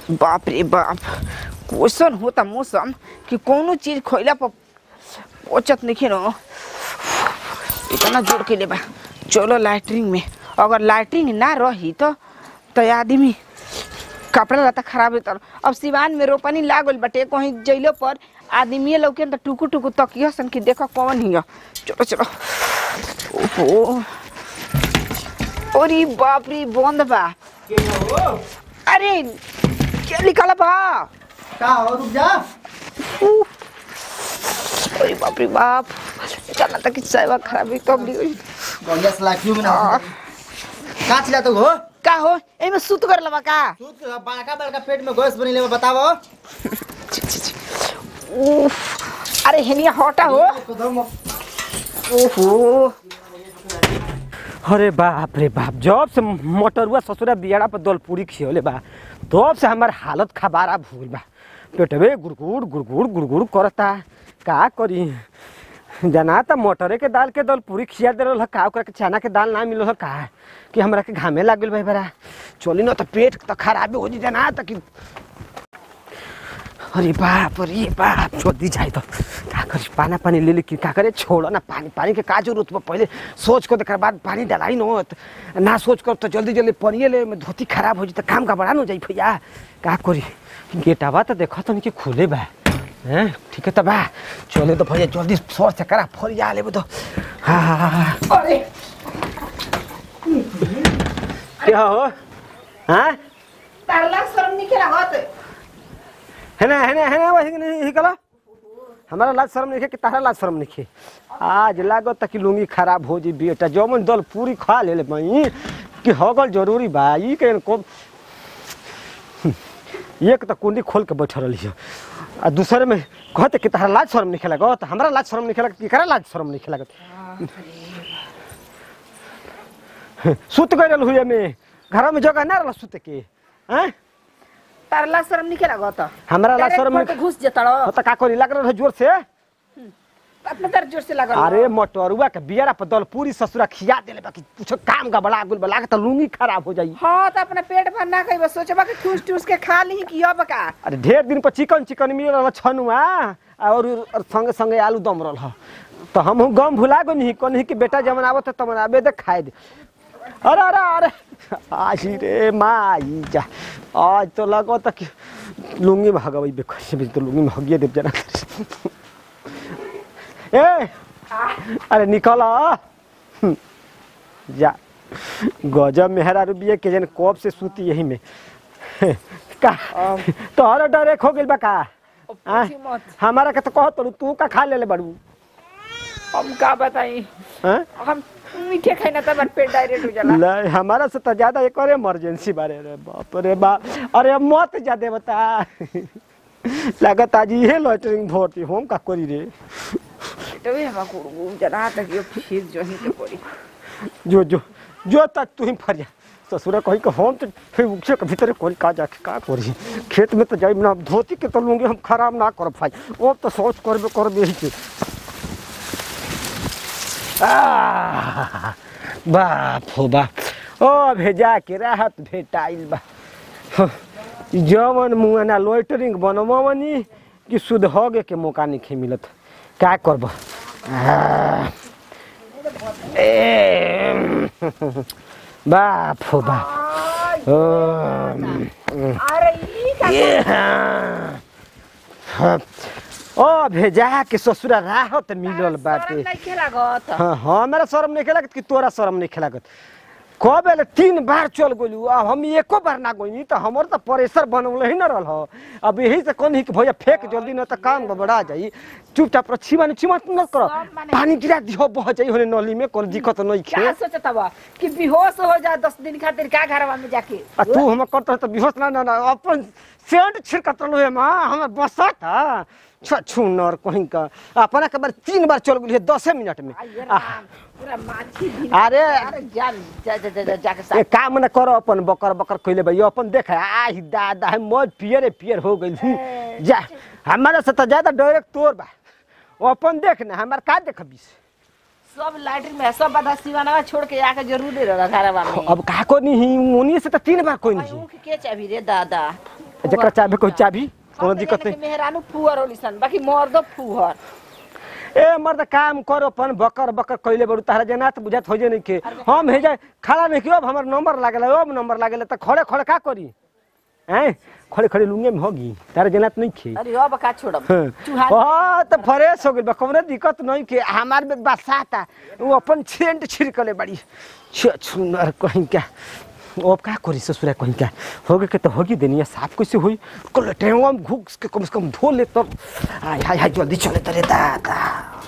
बाप रे बाप क्वेश्चन होता मौसम कि कोनो चीज खइला पर पचत नहीं न इतना जोर के बा चलो लैटरिन में अगर लैटरिन ना रही तो तो आदमी कपड़ा लता खराब होता अब सिवान में रोपनी लागल बटे कहीं जइलो पर आदमी लौके न त टुकु टुकु तकिया सन कि देखो कौन हिया चलो चलो ओहो अरे बाप रे बंद बा अरे क्या निकाला बा का हो रुक जा अरे बाप रे बाप चला तक कि सेवा खराब ही कब गई बढ़िया से लाइफ में ना का चिल्ला तो हो का हो एमे सुत कर लबा का सूत बड़का बड़का पेट में गैस बनी ले बतावो छी, छी, छी। उफ अरे हेनिया हटा हो ओहो अरे बाप रे बाप जब से मोटरुआ ससुरा बियाड़ा पर दल पूरी खियोले बा तब से हमार हालत खबारा भूल बा पेटवे गुड़गुड़ गुड़गुड़ गुड़गुड़ करता का करी जना त मोटरे के दाल के दल पूरी खिया दे रहल का ओकरा के चना के दाल ना मिलल का कि हमरा के घामे लाग गेल भाई बड़ा चली न त पेट त खराबे हो जी जना त कि अरे बाप अरे बाप जल्दी जाए तो का करी पाना पानी ले ले कि का करे छोड़ ना पानी पानी के का जरूरत बा पहले सोच को देकर बाद पानी डलाई न होत ना सोच कर तो जल्दी जल्दी पानी ले में धोती खराब हो जी तो काम का बड़ा न जाई भैया का करी गेटावा तो देखो तो कि खुले बा हैं ठीक है तो बा चले तो भैया जल्दी सोच से करा फरिया ले तो हाँ हाँ हाँ हाँ अरे क्या हो हाँ तारला शर्म नहीं खेला होत है ना है ना है ना वैसे नहीं ही कला हमारा लाज शर्म नहीं है कि तारा लाज शर्म नहीं है आज लागो तक लुंगी खराब हो जी बेटा जौमन दल पूरी खा ले ले मई कि हगल जरूरी बा ई के को एक तो कुंडी खोल के बैठ रही है आ दूसरे में कहते कि तारा लाज शर्म नहीं खेला तो हमारा लाज शर्म नहीं खेला कि करा लाज शर्म नहीं खेला सुत गए हुए में घर में जगह ना रहा सुत के हैं तारला शर्म नहीं खेला होत हमरा ला शर्म नहीं नहीं घुस जतड़ो हो त का करी लग रहा जोर से अपने तर जोर से लगल अरे मटरुआ के बियारा पर दल पूरी ससुरा खिया देले बाकी कुछ काम का बड़ा गुल बला के त लुंगी खराब हो जाई हाँ तो अपना पेट भर ना कही सोचबा कि ठूस ठूस के खा ली कि अब का अरे ढेर दिन पर चिकन चिकन मिल रहा छनुआ और और संगे संगे आलू दम रहा तो हम गम भुला गो नहीं कहीं कि बेटा जमन आवत है तमन आबे दे खाए दे अरे अरे अरे आज रे माई जा आज तो लगो तक कि लुंगी में हगवई बे कैसे भी तो लुंगी में हगिए देव जना ए अरे निकल आ। हम्म, जा गजब मेहरा रुबिया के जन कब से सूती यही में का तोहरा डरे खो गेल बा का हाँ? पूछी मत हमारा के तो कहत तू तू का खा लेले बड़ू हम का बताई हैं हम मीठे खाई ना तब पेट डायरेक्ट हो जाला ले हमारा से तो ज्यादा एक और इमरजेंसी बारे रे बाप रे बाप अरे मत ज्यादा बता लागत आज ये लॉटरिंग भर्ती हम का करी रे तो भी हम को जना तक यो फिर जो ही के पड़ी जो जो जो तक तू ही फरिया ससुरा कही कि हम तो फिर उसे के भीतर कोई का जाके का करी खेत में तो जाई ना धोती के तो लूंगी हम खराब ना कर भाई वो तो सोच करबे करबे ही के आह, बाप हो बाप ओ भेजा के राहत भेटाइल बा ह, ई जवन मुआना लोइटरिंग बनमवनी कि शुद्ध होगे के मौका नहीं मिलत का करब आह, ए, बाप हो बाप ओ, अरे ई का ये हाँ। हाँ। ओ भेजा के ससुरा राहत मिलल बाटे नहीं खेला गत हाँ हमारा शर्म नहीं खेलागत कि तोरा शर्म नहीं खेलागत कब बेले तीन बार चल गलू अब हम एको बार ना गई तो हमर तो प्रेशर बनल ही न रह अब यही से कहनी कि भैया फेंक जल्दी न तो काम गड़बड़ा जाई चुपचाप रह छिमा छिमा न कर सब माने- पानी गिरा दिहो बह जाई होने नली में कोई दिक्कत नहीं खे क्या सोचता बा कि बेहोश हो जा दस दिन खातिर का घरवा में जाके आ तू हम करत तो बेहोश ना ना ना अपन सेंट छिड़कत रहो मां हमर बसा था छू नर कहीं का अपना के बार तीन बार चल गेली दसे मिनट में आइए आह, राम, पूरा माछी भी अरे अरे जा जा जा जा, जा जाके ए साथ काम न करो अपन बकर बकर कइले भाई अपन देख आही दादा है मौज पियरे पियर हो गइल हूँ। जा हमारा से तो ज्यादा डायरेक्ट तोर बा वो अपन देख ना हमार का देखबिस सब लाइटिंग में सब बाधा सिवाना छोड़ के आके जरूर दे रहा घरवा में अब का को नहीं उन्हीं से तो तीन बार कोई भाई नहीं ऊख के चाबी रे दादा जकर चाबी कोई चाबी कोनो दिक्कत नहीं मेहरानू फुहर होली सन बाकी मर्द फुहर ए मर्द काम कर अपन बकर बकर कइले बड़ू तारा जना त बुझात हो जे नहीं के हम हे जाए खड़ा नहीं कि अब हमर नंबर लागल अब नंबर लागल त खड़े खड़े का करी हैं खड़े खड़े लुंगे में होगी तारा जना त नहीं खे अरे अब का छोड़ब चूहा हाँ तो फ्रेश हो गइल बा कौनो दिक्कत नहीं के हमार में बसाता वो अपन सेंट छिड़कले बड़ी छ छुनर कहीं क्या अब का करी ससुरा कहीं क्या हो गए के तो होगी देनी साफ कैसे हुई कल टेवा में घुस के कम से कम धो ले तब आय हाय हाय जल्दी चले तरे दादा